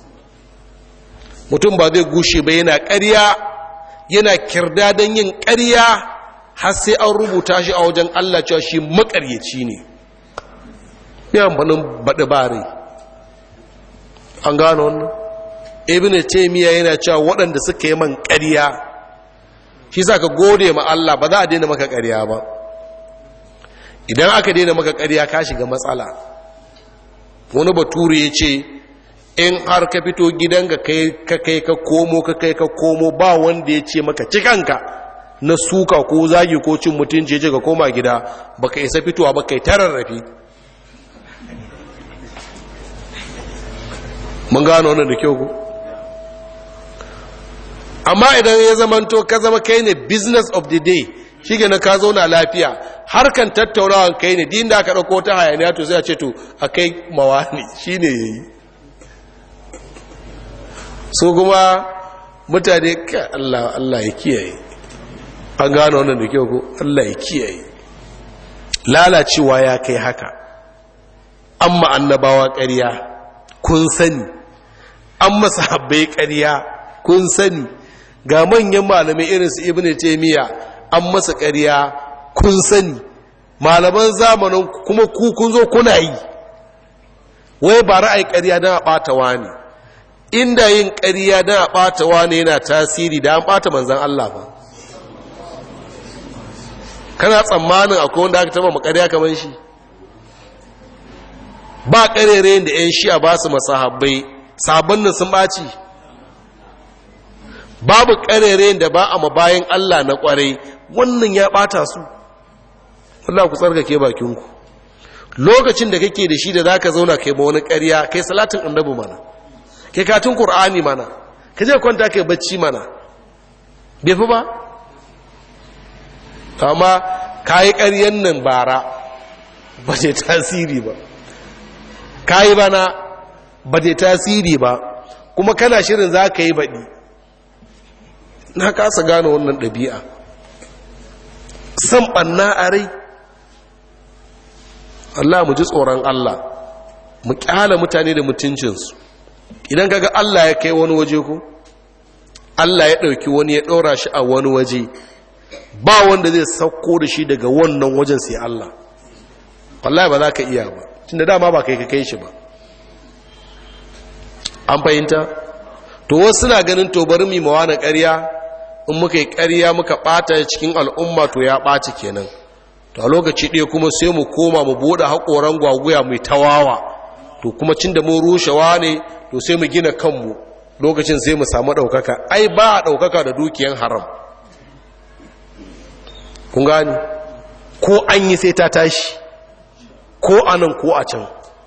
mutum ba zai gushe ba yana ƙarya yana kirda don yin ƙarya har sai an rubuta shi a wajen Allah cewa shi makaryaci ne ya amfanin baɗi bare an gano wannan ibn taymiya yana cewa waɗanda suka yi man ƙarya shi sa ka gode ma Allah ba za a daina maka ƙarya ba idan aka daina maka ƙarya ka shiga matsala wani bature ya ce in har ka fito gidanka ka kai ka komo ka kai ka komo ba wanda ya ce maka cikanka na suka ko zagi ko cin mutunci ya ka koma gida baka isa fitowa ba kai tararrafi mun gano wannan da kyau ku amma idan ya zamanto ka zama kai ne business of the day shi na ka zauna lafiya harkan tattaunawan kai ne din da aka ɗauko ta hayaniya to sai a ce to a kai mawani shi ne ya yi so kuma mutane ka Allah Allah ya kiyaye an gano wannan da kyau ko Allah ya kiyaye lalacewa ya kai haka amma annabawa ƙarya kun sani an masa habbai ƙarya kun sani ga manyan malamai irin su ibnu taymiya an masa ƙarya kun sani malaman zamanin kuma ku kun zo kuna yi wai ba ra'ayi ƙarya don a ɓata wani inda yin ƙarya don a ɓata wani yana tasiri da an ɓata manzan Allah ba kana tsammanin akwai wanda aka taba makarya kamar shi ba ƙarere da 'yan shi'a ba su masahabbai sabon nan sun ɓaci babu ƙarere da ba a mabayin Allah na ƙwarai wannan ya ɓata su Allah ku tsarkake bakinku lokacin da kake da shi da za ka zauna kai ma wani ƙarya kai salatin annabi mana kai katun ƙur'ani mana ka je kwanta kai bacci mana bai fi ba amma ka yi ƙaryen nan bara ba ce tasiri ba ka yi bana ba ce tasiri ba kuma kana shirin za ka yi baɗi na kasa gane wannan ɗabi'a san ɓanna a rai Allah mu ji tsoron Allah mu kyala mutane da mutuncinsu idan kaga Allah ya kai wani waje ko Allah ya ɗauki wani ya ɗora shi a wani waje ba wanda zai sauko da shi daga wannan wajen sai Allah wallahi ba za ka iya ba tunda dama ba kai ka kai shi ba an fahimta to wasu suna ganin to bari mu mawa na ƙarya in muka yi ƙarya muka ɓata cikin al'umma to ya ɓaci kenan to a lokaci ɗaya kuma sai mu koma mu buɗe haƙoran gwaguya mai tawawa to kuma cin da mun rushewa ne to sai mu gina kanmu lokacin sai mu samu ɗaukaka ai ba a ɗaukaka da dukiyan haram kun gani ko an yi sai ta tashi ko a nan ko a can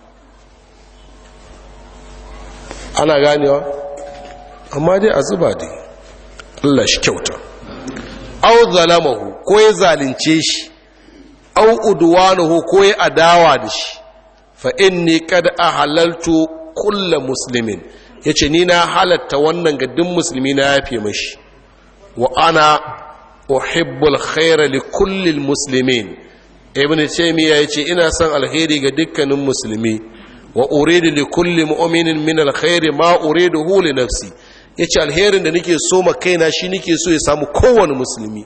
ana ganewa amma dai a zuba dai Allah shi kyauta au zalamahu ko ya zalunce shi au udwanuhu ko ya adawa da shi fa inni kad ahalaltu kulla muslimin yace ni na halatta wannan ga duk musulmi na yafe mashi wa ana uhibbul khaira li kulli muslimin ibn taymiya yace ina son alheri ga dukkanin musulmi wa uridu li kulli mu'minin min alkhairi ma uriduhu li nafsi yace alherin da nake so ma kaina shi nake so ya samu kowane musulmi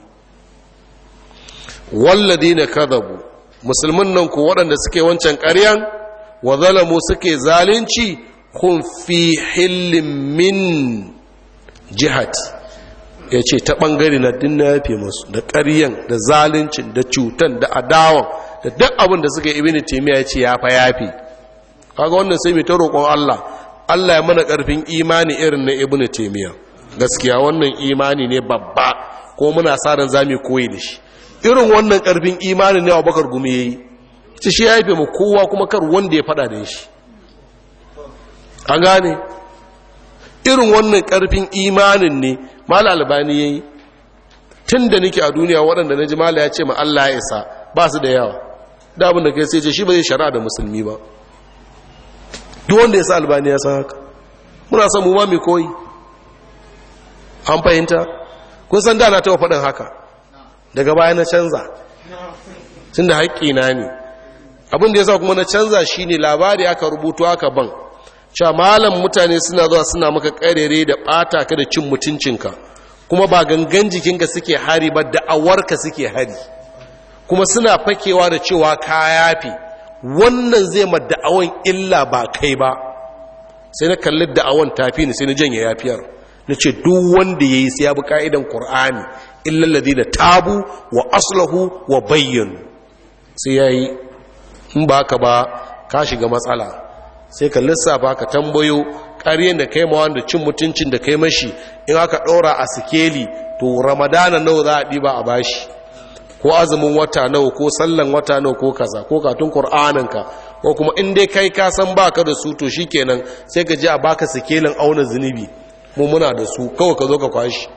walladina kadhabu musulmin nan ku waɗanda suke wancan ƙaryan wa zalamu suke zalunci kun fi hillin min jihati ya ce ta ɓangare na dinna ya fi masu da ƙaryan da zaluncin da cutan da adawan da duk abin da suka ibini taimiyya ya ce ya fa yafi kaga wannan sai mai ta roƙon Allah Allah ya mana ƙarfin imani irin na ibini taimiyya gaskiya wannan imani ne babba ko muna sa ran zamu koyi da shi irin wannan ƙarfin imani ne Abubakar gumi yayi ce shi ya haife mu kowa kuma kar wanda ya fada da shi an gane irin wannan ƙarfin imanin ne mala albani ya yi tun da nake a duniya waɗanda na ji mala ya ce ma Allah ya isa ba su da yawa da abin da kai sai ce shi ba zai shari'a da musulmi ba duk wanda ya sa albani ya san haka muna son mu ma mai koyi an fahimta kun san da na taɓa faɗin haka daga baya na canza tun da haƙƙina ne abin da ya sa kuma na canza shi ne labari aka rubutu aka ban cewa malam mutane suna zuwa suna maka karere da ɓata ka da cin mutuncinka kuma ba gangan jikinka suke hari ba da'awarka suke hari kuma suna fakewa da cewa ka yafi wannan zai ma da'awan illa ba kai ba sai na kalli da'awan tafi ne sai na janye yafiyar na ce duk wanda ya yi sai ya bi ka'idan ƙur'ani illallazi da tabu wa aslahu wa bayyanu sai ya yi in ba ka ba ka shiga matsala sai ka lissafa ka tambayo ƙaryen da kai mawa da cin mutuncin da kai mashi in aka ɗora a sikeli to ramadana nawa za a ɗiba a bashi ko azumin wata nawa ko sallan wata nawa ko kaza ko katun ƙur'aninka ko kuma in dai kai ka san baka da su to shikenan sai ka ji a baka sikelin auna zunubi mu muna da su kawai ka zo ka kwashi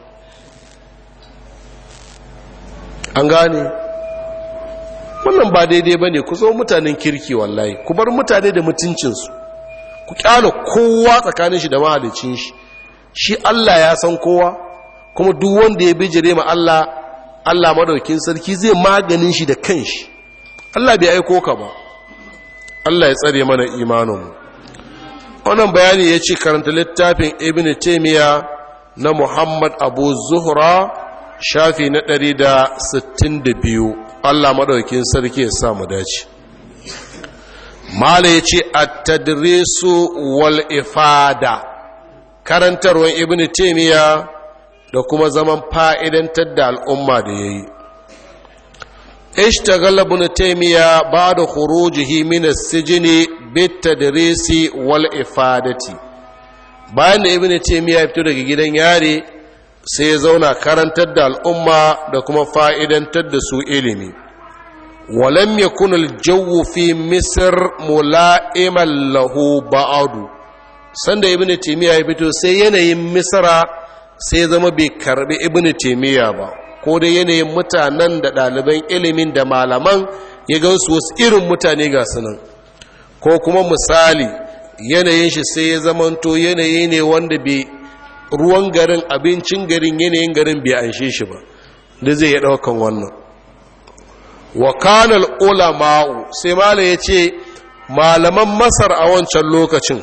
an gane wannan ba daidai ba ne ku zo mutanen kirki wallahi ku bar mutane da mutuncinsu ku kyala kowa tsakanin shi da mahalicin shi shi Allah ya san kowa kuma duk wanda ya bijire ma Allah Allah madaukin sarki zai maganin shi da kanshi Allah bai aiko ka ba Allah ya tsare mana imaninmu wannan bayani ya ce karanta littafin ibn taymiya na Muhammad Abu Zuhra shafi na 162 Allah madaukin sarki ya sa mu dace mala ya ce a tadrisu wal ifada karantarwar ibn taimiyya da kuma zaman fa'idantar da al'umma da ya yi ishtagala ibn taimiyya ba da khurujihi min as-sijni bit tadrisi wal ifadati bayan da ibn taimiyya ya fito daga gidan yare sai ya zauna karantar da al'umma da kuma fa'idantar da su ilimi ولم يكن الجو في مصر ملائما له بعد sanda ibnu taymiya ya fito sai yanayin misra sai zama bai karbi ibnu taymiya ba ko da yanayin mutanen da ɗaliban ilimin da malaman ya gansu wasu irin mutane ga sunan ko kuma misali yanayin shi sai ya zamanto yanayi ne wanda bai ruwan garin abincin garin yanayin garin bai anshe shi ba da zai ya ɗaukan wannan wa kanal ulama'u sai mala ya ce malaman masar a wancan lokacin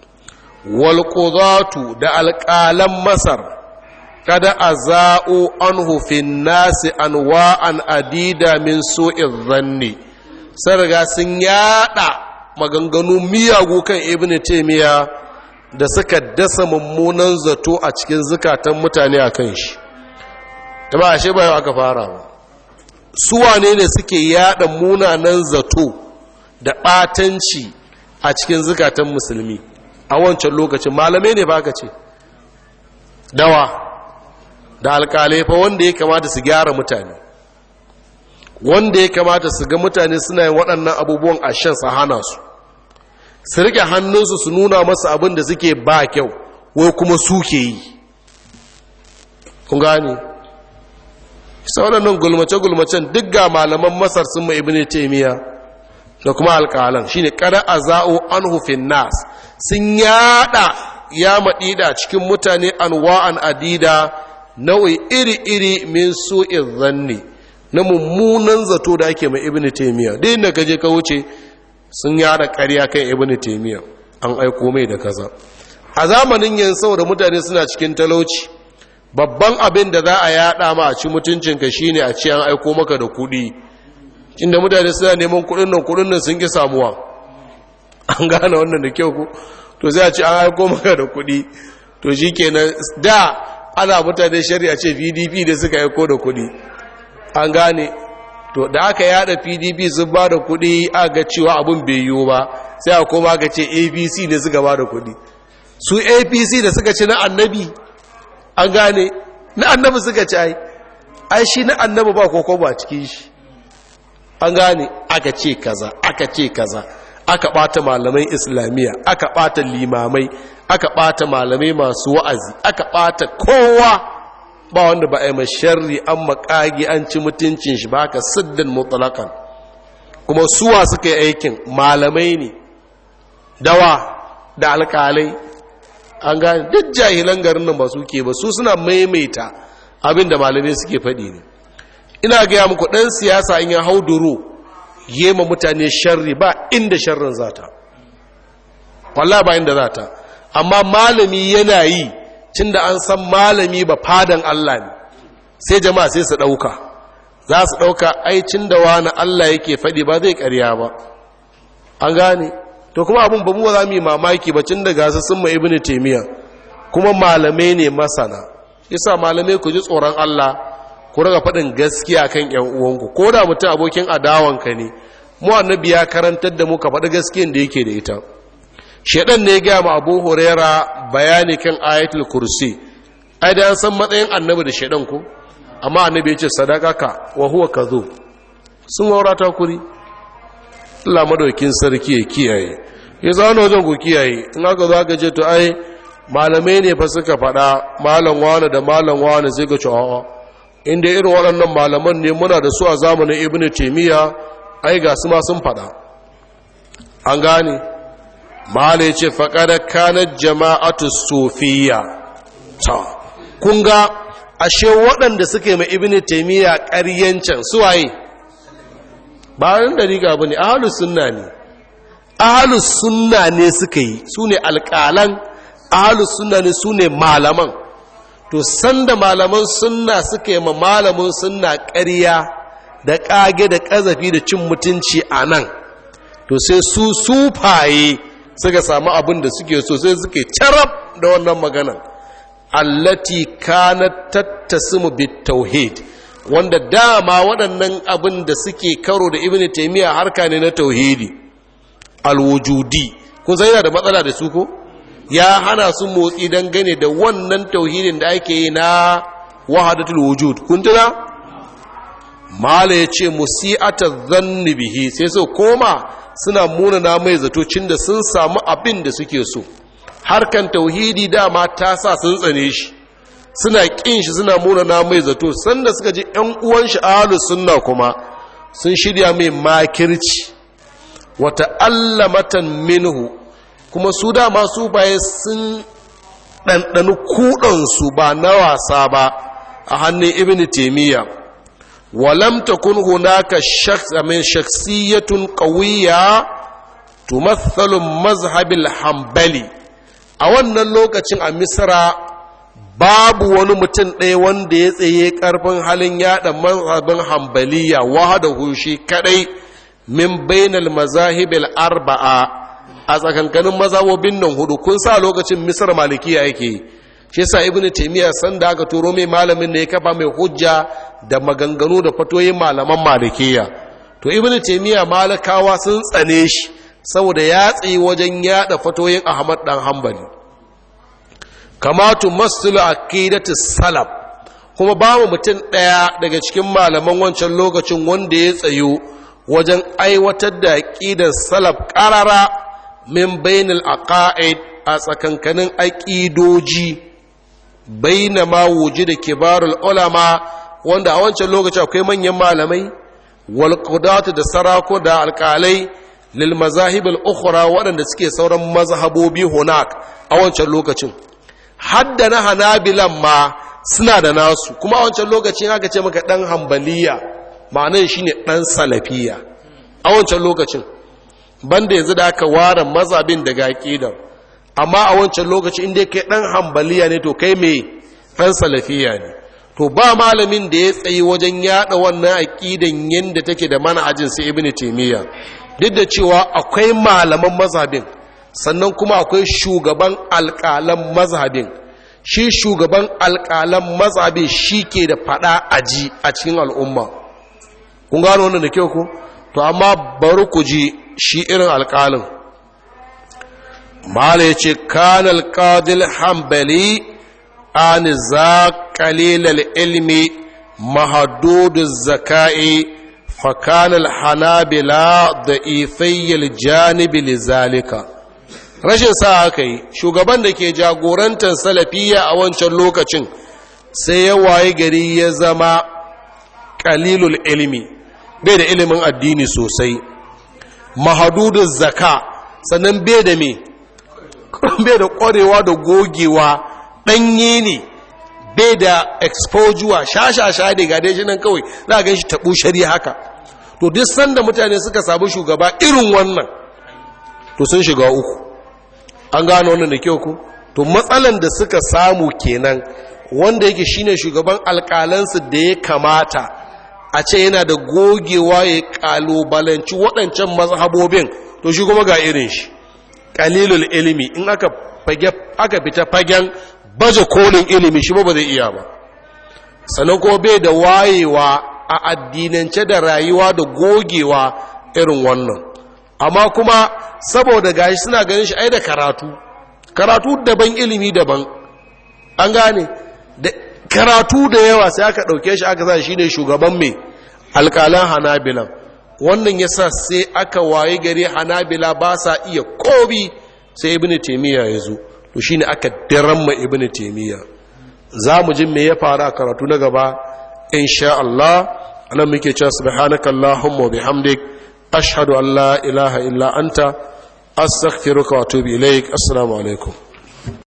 walƙuzatu da alƙalan masar kada a za'o an hufin nasi an wa'an adida min so'in zanni sun riga sun yada maganganu miyagu kan ibn taimiyya da suka dasa mummunan zato a cikin zukatan mutane a kan shi ta ba ashe bayan aka fara ba su wane ne suke yada munanan zato da ɓatanci a cikin zukatan musulmi a wancan lokacin malamai ne ba ka ce dawa da alkalai fa wanda ya kamata su gyara mutane wanda ya kamata su ga mutane suna yin waɗannan abubuwan a shan hana su su rike hannunsu su nuna masa abin da suke ba kyau wai kuma suke yi kun gani waɗannan gulmace-gulmacen duk ga malaman masar sun ma ibini taimiya da kuma alƙalan shine kada a za'o an hufin nas sun yada ya maɗida cikin mutane anwa'an adida nau'i iri-iri min su'in zanni na mummunan zato da ake mai ibini taimiya duk inda kaje ka wuce sun yada ƙarya kan ibini taimiya an aiko mai da kaza a zamanin yin saboda mutane suna cikin talauci babban abin da za a yada ma a ci mutuncinka shine a ce an aiko maka da kuɗi inda mutane suna neman kuɗin nan kuɗin nan sun ki samuwa an gane wannan da kyau ku to sai a ce an aiko maka da kuɗi to shikenan da ana mutane shari'a ce PDP da suka aiko da kuɗi an gane to da aka yada PDP sun ba da kuɗi aka ga cewa abin bai yiwu ba sai a koma aka ce APC ne suka ba da kuɗi su APC da suka ci na annabi an gane na annabi suka ci ai ai shi na annabi ba koko ba cikin shi an gane aka ce kaza aka ce kaza aka bata malamai islamiyya aka bata limamai aka bata malamai masu wa'azi aka bata kowa ba wanda ba a yi masharri an makagi an ci mutuncin shi ba ka siddin mutlakan kuma suwa suka yi aikin malamai ne dawa da alkalai an gane duk jahilan garin nan ba su ke ba su suna maimaita abin da malamai suke faɗi ne ina gaya muku ɗan siyasa in ya hau duro yema mutane sharri ba inda sharrin zata wallah ba inda zata amma malami yana yi cin da an san malami ba fadan Allah ne sai jama'a sai su ɗauka za su ɗauka aicin da wani Allah yake faɗi ba zai ƙarya ba an gane to kuma abin ba mu za mu yi mamaki ba cin da gasa sun ma ibnu taymiya kuma malamai ne masana yasa malamai ku ji tsoron Allah ku raga faɗin gaskiya kan ƴan uwanku ko da mutum abokin adawanka ne mu annabi ya karantar da mu ka faɗi gaskiyan da yake da ita shedan ne ya gaya ma Abu Huraira bayani kan ayatul kursi ai da an san matsayin annabi da shedan ko amma annabi ya ce sadaqaka wa huwa kadhub sun waurata kuri Allah madaukin sarki ya kiyaye ya zauna wajen ku kiyaye in aka zo aka ce to ai malamai ne fa suka faɗa malam wani da malam wani sai ga cewa inda irin waɗannan malaman ne muna da su a zamanin ibnu taymiya ai ga su ma sun faɗa an gane mala yace faqad kanat jama'atu sufiya ta kun ga ashe waɗanda suke mai ibnu taymiya ƙaryancan suwaye bayan da riga bane ahlus sunna ne ahalus sunna ne suka yi su ne alƙalan ahalus sunna ne su ne malaman to sanda malaman sunna suka yi ma malamin sunna ƙarya da ƙage da ƙazafi da cin mutunci a nan to sai su sufaye suka samu abin da suke so sai suke carab da wannan maganan allati kanat tattasimu bitauhid wanda dama waɗannan abin da suke karo da ibnu taymiya harka ne na tauhidi alwujudi kun san yana da matsala da su ko ya hana su motsi dangane da wannan tauhidin da ake yi na wahadatul wujud kun tuna mala ya ce musi'ata zanni bihi sai su koma suna munana mai zatocin da sun samu abin da suke so harkan tauhidi dama ta sa sun tsane shi suna kin shi suna munana mai zato sanda suka ji ƴan uwan shi ahlus sunna kuma sun shirya mai makirci wata allamatan minhu kuma su dama su baye sun ɗanɗani kuɗansu ba na wasa ba a hannun ibn taimiyya ولم تكن هناك شخص من شخصية قوية تمثل مذهب الحنبلي a wannan lokacin a misra babu wani mutum ɗaya wanda ya tsaye ƙarfin halin yaɗa mazhabin hambaliya wahada hushi kaɗai min bainal mazahibil arba'a a tsakankanin mazhabobin nan hudu kun sa lokacin misr malikiya yake shi yasa ibnu taymiya san da aka turo mai malamin ne ya kafa mai hujja da maganganu da fatoyin malaman malikiya to ibnu taymiya malakawa sun tsane shi saboda ya tsaye wajen yada fatoyin ahmad dan hanbali kamatu masulu aqidatu salaf kuma babu mutum ɗaya daga cikin malaman wancan lokacin wanda ya tsayo wajen aiwatar da aqidar salaf qarara min bainal aqaid a tsakankanin aqidoji bainama wujida kibarul ulama wanda a wancan lokacin akwai manyan malamai wal da sarako da alƙalai lil mazahib al ukhra waɗanda suke sauran mazhabobi hunak a wancan lokacin hadda na hanabilan ma suna da nasu kuma a wancan lokacin aka ce maka dan hambaliya ma'anar shine dan salafiya a wancan lokacin banda yanzu da aka ware mazhabin daga aqidar amma a wancan lokaci inda kai dan hambaliya ne to kai me dan salafiya ne to ba malamin da ya tsayi wajen yada wannan aqidan yanda take da manhajin sai ibnu taymiya duk da cewa akwai malaman mazhabin sannan kuma akwai shugaban alƙalan mazhabin shi shugaban alƙalan mazhabin shi ke da fada aji a cikin al'umma kun gano wannan da kyau ku to amma bari ku ji shi irin alƙalin mala ya ce kanal qadil hambali an za qalilal ilmi mahaduduz zaka'i فكان الحنابلة ضعيفي الجانب لذلك rashin sa aka yi shugaban da ke jagorantar salafiya a wancan lokacin sai ya waye gari ya zama kalilul ilimi bai da ilimin addini sosai mahadudun zaka sannan bai da me bai da ƙwarewa da gogewa ɗanye ne bai da exposure sha-sha-sha da gade shi nan kawai za a gan shi taɓo shari haka to duk sanda mutane suka samu shugaba irin wannan to sun shiga uku an gano wannan da kyau ku to matsalan da suka samu kenan wanda yake shine shugaban alƙalansu da ya kamata a ce yana da gogewa ya ƙalubalanci waɗancan mazhabobin to shi kuma ga irin shi ƙalilul ilimi in aka fita fagen baje kolin ilimi shi ba zai iya ba sannan kuma bai da wayewa a addinance da rayuwa da gogewa irin wannan amma kuma saboda gashi suna ganin shi ai da karatu karatu daban ilimi daban an gane da karatu da yawa sai aka ɗauke shi aka sa shi ne shugaban mai alƙalan hanabilan wannan yasa sai aka waye gari hanabila ba sa iya kobi sai ibnu taymiya ya zo to shi ne aka diramma ibn taimiyya za mu ji me ya faru a karatu na gaba insha Allah anan muke cewa subhanaka allahumma bihamdik ashhadu an la ilaha illa anta astaghfiruka wa atubu ilaik assalamu alaikum